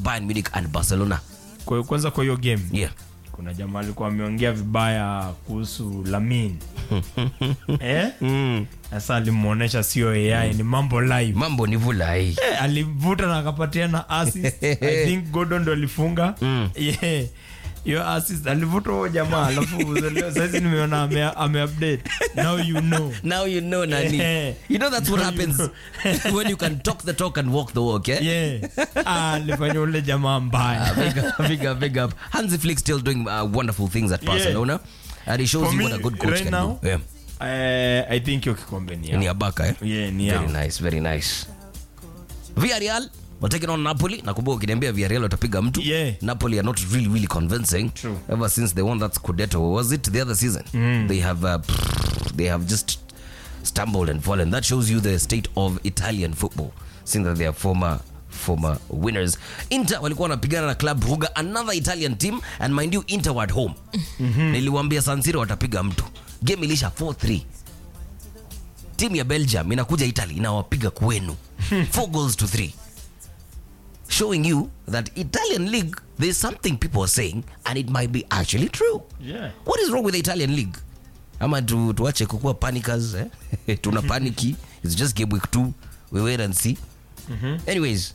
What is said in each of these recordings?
Bayern Munich and Barcelona. Kwa- kwanza kwa hiyo game Yeah. kuna jamaa alikuwa ameongea vibaya kuhusu Lamin eh? Sasa alimwonyesha sio AI ni mambo live Mambo ni vulai. Eh, alivuta na akapatia na assist. I think Gordon ndo alifunga yeah. Yo assist alivuta huyo jamaa alafu sasa nimeona ame, ame update now you know Now you know nani. Yeah. You know that's what Now you happens when you can talk the talk and walk the walk, eh? yeah ah, alifanya ule jamaa mbaya big up, big up, big up. Hansi Flick still doing uh, wonderful things at Barcelona, and he shows For you me, what a good coach right can now, do. Yeah. Eh, I think hiyo kikombe ni Ni yao. Abaka, eh? Yeah, ni Very yao. nice, very nice. Villarreal were taking on Napoli. Nakumbuka ukiniambia Villarreal watapiga mtu. Yeah. Napoli are not really, really convincing. True. Ever since they won that Scudetto, was it the other season? They have, uh, they have just stumbled and fallen. That shows you the state of Italian football, seeing that they are former former winners. Inter walikuwa wanapigana na Club Brugge, another Italian team, and mind you, Inter were at home. Niliwaambia San Siro watapiga mtu. Game ilisha 4-3 timu ya belgium inakuja italy inawapiga kwenu four goals to three showing you that italian league there's something people are saying and it might be actually true Yeah. what is wrong with the italian league ama tu, tuache kukuwa panicers eh? tuna paniki it's just game week two we wait and see anyways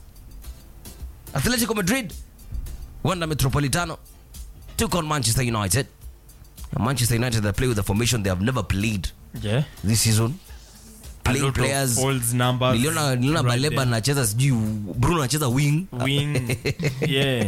atletico madrid wanda metropolitano took on manchester united manchester united that play with a formation they have never played Yeah. this season A playing lot of players old numbers niliona niliona right baleba there. anacheza sijui bruno anacheza wing wing yeah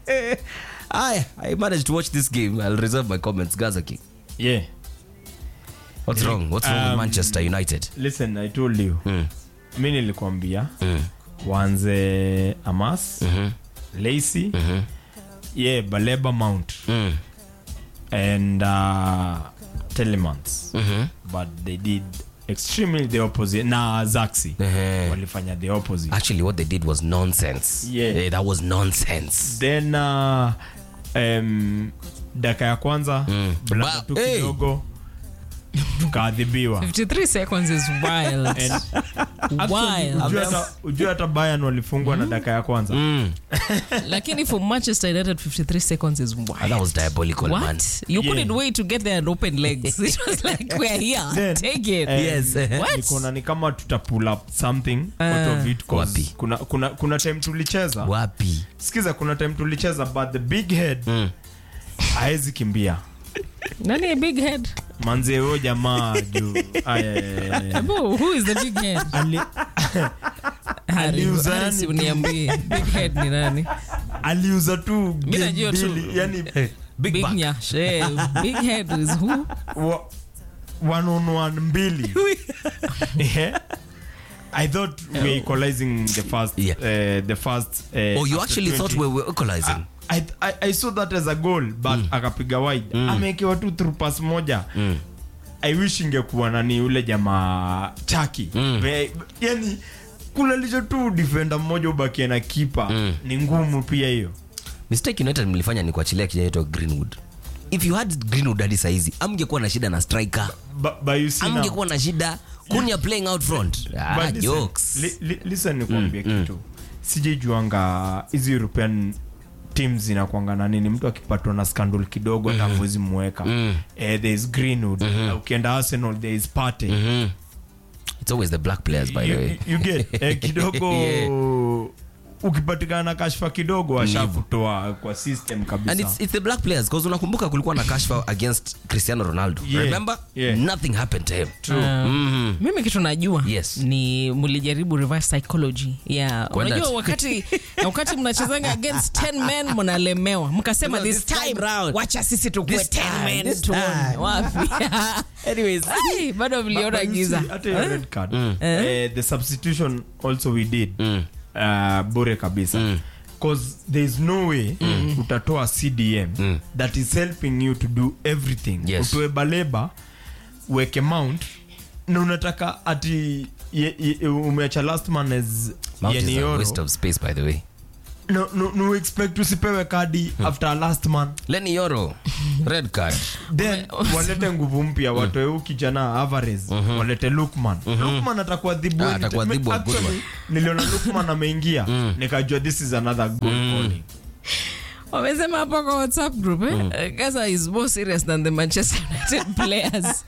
I, I managed to watch this game i'll reserve my comments gaza king yeah what's wrong what's wrong with Um, manchester united listen i told you Mm. mi nilikwambia Mm. waanze amas Mhm. lacy Mhm. yeah baleba mount Mm. and uh, telemans Mhm. but they did extremely the opposite na zaxi Ehe. walifanya the opposite actually what they did was nonsense Yeah. Eh, that was nonsense then uh, um, daka ya kwanza Mm. blanda Ba- tu hey. kidogo tukaadhibiwa 53 seconds is wild. And wild. ujue hata- ujue hata bayan walifungwa na daka ya kwanza mm. Lakini for Manchester United, 53 seconds is wild. that was diabolical man What? You Yeah. couldn't wait to get there and open legs. It was like, we're here. Then, Take it. eh, Yes. What? nikaona ni kama tuta pull up something out of it 'cause Wapi? kuna, kuna, kuna time tulicheza wapi sikiza kuna time tulicheza but the big head Mm. haezi kimbia Nani a big head? manze huyo jamaa juu Aya, aya, aya. Abu, who is the big head? Ali- Harry, Aliuza Harry, yani si tu. uniambie. Big head ni nani? aliuza tu game najua tu. mbili, yani big, Big back. nyash. Eh, big head is who? wa- one on one mbili Yeah. I thought we were equalizing the first, Yeah. uh, the first. Uh, oh you after actually 20. thought we were equalizing I, I, I saw that as a goal but akapiga wide amewekewa tu through pass moja i wish ingekuwa nani ule jamaa chaki Be- yani kulalisha tu defender mmoja ubakie na kipa ni ngumu pia hiyo mistake united mlifanya ni kuachilia kijana yetu greenwood if you had greenwood hadi saizi amngekuwa na shida na striker But- but you see now- amngekuwa na shida kunya playing out front ah, But listen, jokes li, li, listen nikuambia kitu sijejuanga hizi european teams zinakwanga na nini mtu akipatwa na scandal kidogo hata mm mweka eh, there is greenwood Uh, ukienda arsenal there is pate Mhm. it's always the black players by the way you, you get eh, kidogo ukipatikana na kashfa kidogo ashakutoa kwa system kabisa and it's, it's the black players because unakumbuka kulikuwa na kashfa against cristiano ronaldo Yeah. remember Yeah. nothing happened to him Um, mimi kitu najua Yes. ni mlijaribu reverse psychology yeah. Kwenda- unajua wakati wakati mnachezanga against 10 men mnalemewa mkasema No, this this time time round. wacha sisi tukue This 10 time, men this tuone time. wapi anyways Ai, bado But- mliona but you giza see, hata hiyo red card eh, the substitution also we did uh, bure kabisa because there is no way utatoa cdm that is helping you to do everything Yes. utoe baleba uweke mount na unataka ati ye, ye, umeacha last man as Mount is a Yenioro. waste of space by the way no, no, no expect usipewe kadi after last man Lenny Yoro red card then walete nguvu mpya watoe huu kijana Alvarez walete Lukman Lukman atakuwa dhibu Ah, anytime. atakuwa dhibu a good Actually, one. niliona Lukman ameingia nikajua this is another good calling wamesema hapo kwa whatsapp group eh? gaza is more serious than the manchester united players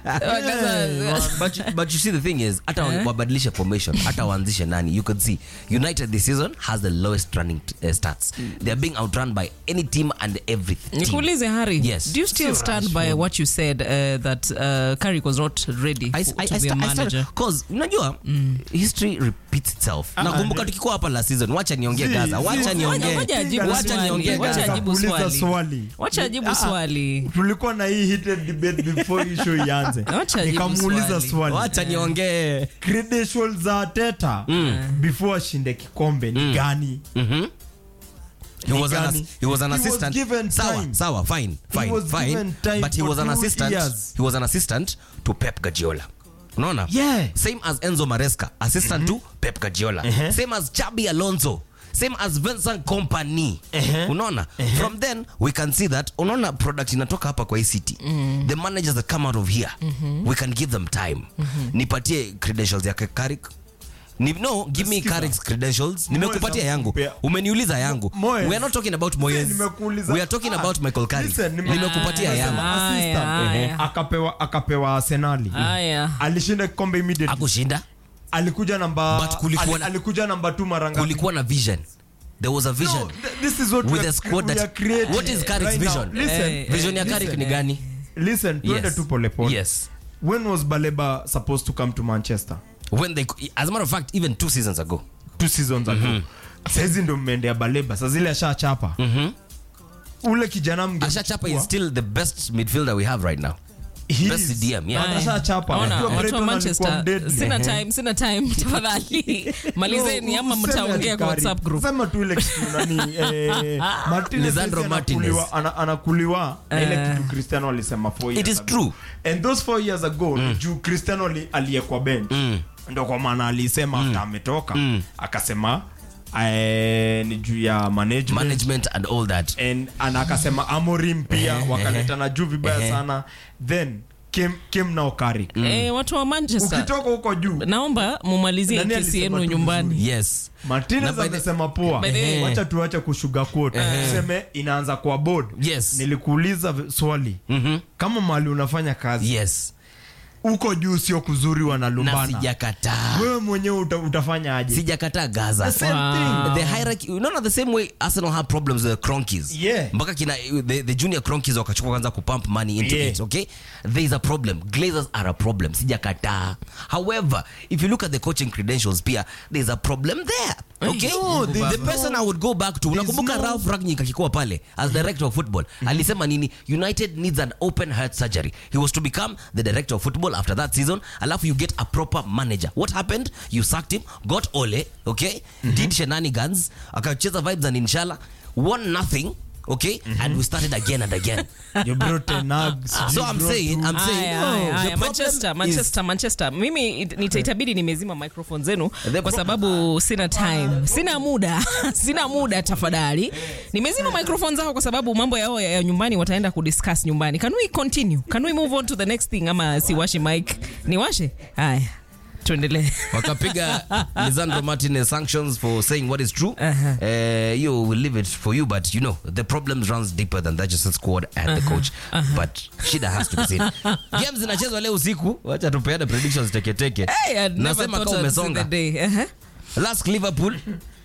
Gaza- but, you- but you see the thing is hata wa- wabadilishe formation hata waanzishe nani you could see united this season has the lowest running uh, stats they are being outrun by any team and every team. nikuulize hari Yes. do you still stand by what you said uh, that uh, Carrick was not ready I, for- I, to I, be a sta- I manager started, cause unajua history repeats itself nakumbuka tukikuwa hapa last season wacha niongee Zi- gaza zi- wacha zi- niongee Ngoja ajibu wacha swali. niongee Ngoja gaza ajibu Kuuliza swali. swali wacha ajibu Ah, ah. swali tulikuwa na hii heated debate before hii show ianze Wacha ajibu nikamuuliza swali. swali wacha niongee credentials za teta before ashinde kikombe ni gani He was, an, Gani? ass- he was an He was assistant. given sawa, time. sawa, fine, fine, was fine. given time But he for was an two assistant. years. He was an assistant to Pep Guardiola. Unaona? Yeah. Same as Enzo Maresca, assistant to Pep Guardiola. Same as Chabi Alonso. Same as Vincent Company. Unaona? From then we can see that unaona product inatoka hapa kwa hii city. The managers that come out of here, we can give them time. Nipatie credentials ya Carrick. Ni, no, give me Sikiza. Carrick's credentials. Nimekupatia yangu. Moyes Umeniuliza yangu. Moyes. We are not talking about Moyes. Nimekuuliza. We are talking Ah, about Michael Carrick. listen, nime- Nimekupatia Ah, yangu. nimesema assistant. Aya, aya. akapewa akapewa arsenali Aya. alishinda kikombe immediately Akushinda. alikuja namba But kulikuwa ali- na- alikuja namba 2 mara ngapi Kulikuwa na vision. There was a vision. No, th- this is what With we a are- squad we that- are creating What is Carrick's right now. vision? Listen, Eh, Vision ya Carrick ni gani? listen twende Yes. tu pole pole Yes. when was baleba supposed to come to manchester When they as a matter of fact even two seasons ago. two seasons ago saizi ndo mmeendea baleba sa zile ashachapa ule kijana mge- Ashachapa is still the best midfielder we have right now. He best is. CDM, yeah. But ashachapa Ona, Unajua watu wa Brighton alikuwa manchester mdeadly. sina Ehe. time sina time tafadhali malizeni No, ama useme mtaongea kwa atikari. whatsapp group Sema tu ile kitu nani eh, Martinez Lisandro saizi Martinez. anakuliwa- ana- anakuliwa na ile Eh. kitu Cristiano alisema four It years is ago. true. and those four years ago juu Cristiano ali- aliyekwa bench ndo kwa maana alisema after ametoka akasema eh, ni juu ya management Management and all that. and, and akasema amorim pia wakaletana juu vibaya sana then came, came now Carrick eh, watu wa manchester ukitoka huko juu naomba mumalizie Nani kesi alisema yenu tu nyumbani Yes. martinez Na by the- amesema poa By the way- wacha tuache kushuga quote tuseme inaanza kwa board Yes. nilikuuliza v- swali kama mali unafanya kazi Yes. huko juu sio kuzuri Na wanalumbana sijakataa. wewe mwenyewe uta, utafanya aje Sijakataa Gaza. The same Wow. thing. the hierarchy you know the same way arsenal had problems with the cronkies Yeah. mpaka kina the, the junior cronkies wakachukua kwanza kupump money into Yeah. it okay there is a problem glazers are a problem sijakataa however if you look at the coaching credentials pia there's a problem there okay No, the, there's the person i would go back to unakumbuka no- ralph ragnick akikuwa pale as director of football alisema nini united needs an open heart surgery he was to become the director of football after that season alafu you get a proper manager what happened you sacked him got ole okay did shenanigans akacheza vibes and inshallah won nothing okay and we started again and again You brought a nug, so you i'm brought saying i'm saying Aya, no, aya, the aya. problem manchester is- manchester manchester mimi it- nita- itabidi nimezima microphone zenu The kwa pro- sababu sina time sina muda sina muda tafadhali nimezima microphone zao kwa sababu mambo yao ya, ya nyumbani wataenda kudiscuss nyumbani can we continue can we move on to the next thing ama siwashe mic niwashe haya tuendelee wakapiga lisandro martinez sanctions for saying what is true Uh-huh. uh, you will leave it for you but you know the problems runs deeper than that just a squad and the coach but shida has to be seen games zinachezwa leo usiku wacha tupeane predictions teketeke Hey, I'd never nasema thought kama I'd see the umesonga day. Uh-huh. last liverpool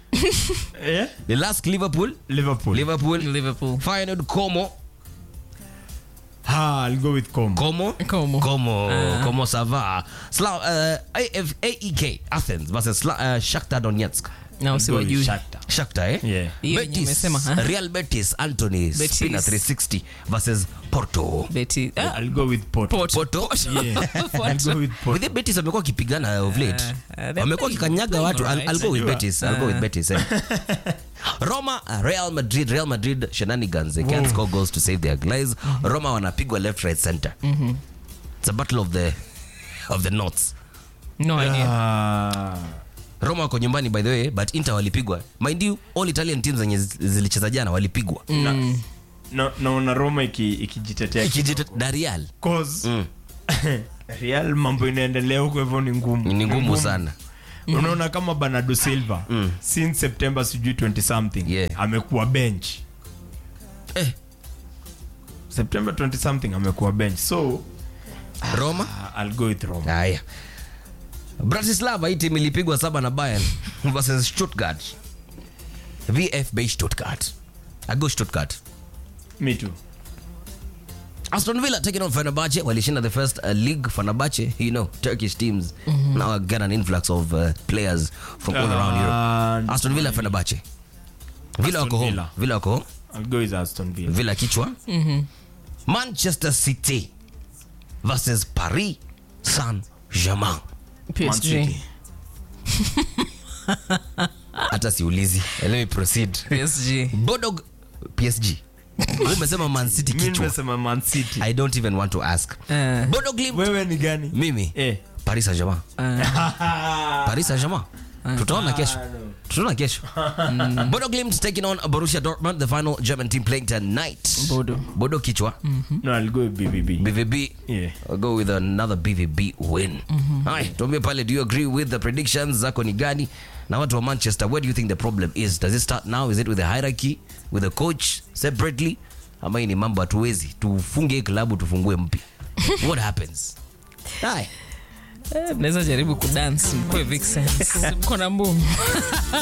Eh? the last liverpool liverpool liverpool Liverpool. Feyenoord como ha, I'll go with Com. como Como. como como ça va Sla, uh, AF, AEK Athens versus Sla, uh, Shakhtar Donetsk Na I'll go with usiwajui. Shakhtar. Shakhtar eh Yeah. Hiyo yenye Betis umesema, ha? Real Betis Anthony Betis. Spina 360 versus Porto Beti- ah, I'll go with Porto. Port- Porto Yeah. I'll go with Porto. with the Betis wamekuwa wakipigana of late uh, they're wamekuwa playing- kikanyaga playing watu I'll, alright. I'll go with Najua. Betis I'll go with Betis eh. Roma Real Madrid Real Madrid shenanigans they can't score goals to save their lives Roma wanapigwa left right center it's a battle of the of the norths no idea. Ah, roma wako nyumbani by the way but inter walipigwa mind you all italian teams zenye zi- zilicheza jana walipigwa Na- na- naona roma iki- ikijitetea Ikijita- na real Cause, Mm. real mambo inaendelea huko hivyo ni ngumu ni ngumu sana unaona kama bernardo silva since september sijui 20 something Yeah. amekuwa bench eh, september 20 something amekuwa bench so roma uh, i'll go with roma haya bratislava hii timu ilipigwa saba na bayern versus stuttgart vfb stuttgart ago stuttgart me too Aston Villa taking on Fenerbahce walishinda the first uh, league Fenerbahce you know Turkish teams now get an influx of uh, players from all around Europe Uh, Aston Villa Fenerbahce Villa wako home Villa. Villa wako home i'll go with aston villa Villa kichwa Manchester City versus Paris Saint-Germain Man PSG. City. hata siulizi let me proceed PSG. Bodog PSG Wewe umesema Man City mi kichwa nimesema man city I don't even want to ask Eh. Bodo Glimt wewe ni gani mimi eh. Paris Saint-Germain Paris Saint-Germain. Tutaona kesho. Tutaona kesho. Bodo Glimt taking on Borussia Dortmund, the final German team playing tonight. Bodo. Bodo kichwa. no i'll go with bbb BVB. Yeah. I'll go with another BVB win. Hi, tuambie pale, do you agree with the predictions zako ni gani? Na watu wa Manchester, where do you think the problem is? Does it start now? Is it with the hierarchy? With the coach separately? Ama hii ni mambo hatuwezi. Tufunge hii klabu tufungue mpya. What happens? Hi. Eh, mnaweza jaribu kudance mkue vixens mko na mbumu